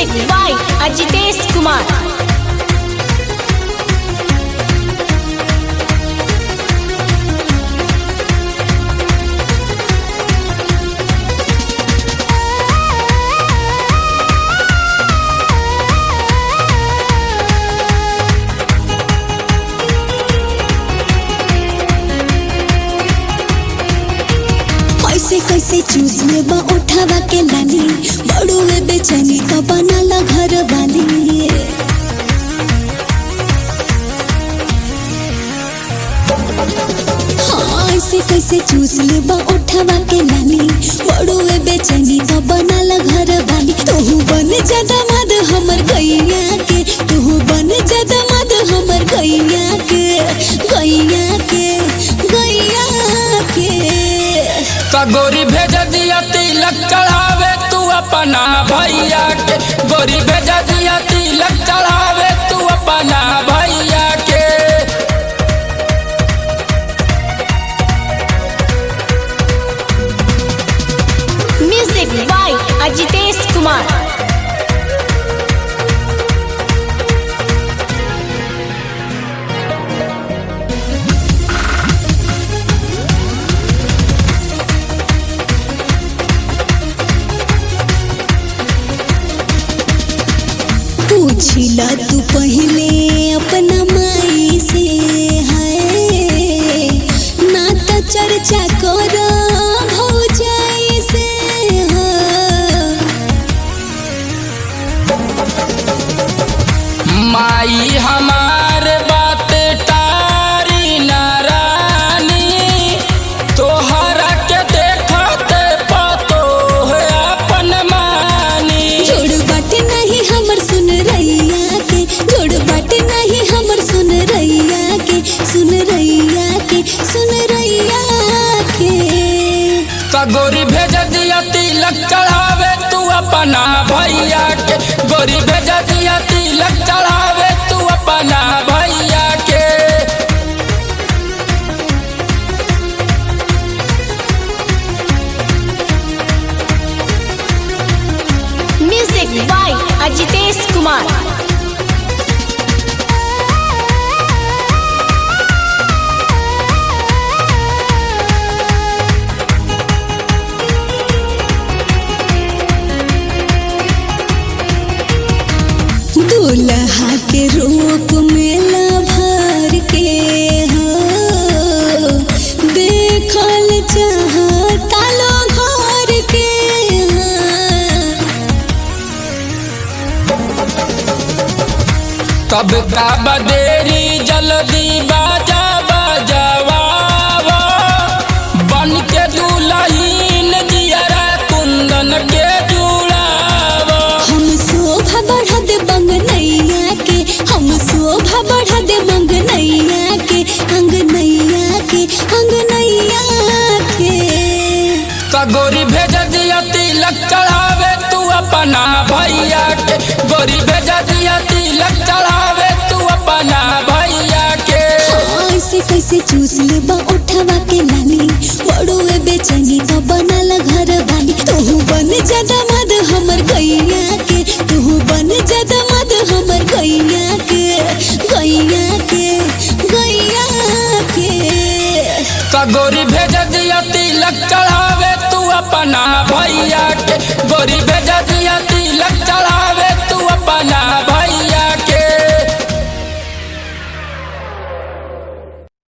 Music by Ajitesh Kumar. कैसे कैसे चूस में बा उठावा के लाली बड़ुए बेचैनी तो बनाला घर वाली हाँ ऐसे कैसे चूस ले बा उठावा के लाली बड़ुए बेचैनी तो बनाला घर वाली तोहू बन ज्यादा मद हमर गैया के तोहू बन ज्यादा मद हमर गैया के गैया के गैया के का गोरी भेज दिया तिलक चढ़ावे तू अपना भैया के गोरी भेज दिया तिलक चढ़ावे तू अपना भैया के Music by Ajitesh Kumar. पूछिला तू पहले अपना माई से है ना तो चर्चा कर भौजाई से हाँ। माई हमार बात तारी नारानी तोहरा के देखते पतो है अपन मानी जोड़ बाटे नहीं हमर सुन रैया के जोड़ बाटे नहीं हमर सुन रैया के सुन रैया के सुन रैया के का गोरी भेज दिया तिलक चढ़ावे तू अपना भैया के गोरी भेज दिया तिलक चढ़ावे तू अपना भैया के Music by Ajitesh Kumar. दूल्हा के रूप में भर के हो देखल चाहता लो घर के कब का बदेरी जल्दी बाजा बजवावा बन के दुल्हीन जियरा कुंदन के जुड़ावा हम शोभा बढ़ा दे बंगनैया के हम शोभा बढ़ा दे बंगनैया के अंगनैया के अंगनैया के का गोरी भेज दिया तिलक चढ़ावे तू अपना भैया के गोरी भेज दिया तिलक चढ़ावे तू अपना भैया के ऐसे कैसे चूस ले बा उठावा के लाली बड़ुए बेचैनी तो बनाला घर वाली तोहू बन ज्यादा मद हमर गैया के तोहू बन ज्यादा मद हमर गैया के गैया के गैया के का गोरी भेज दिया तिलक चढ़ावे तू अपना भैया के गोरी भेज दिया तिलक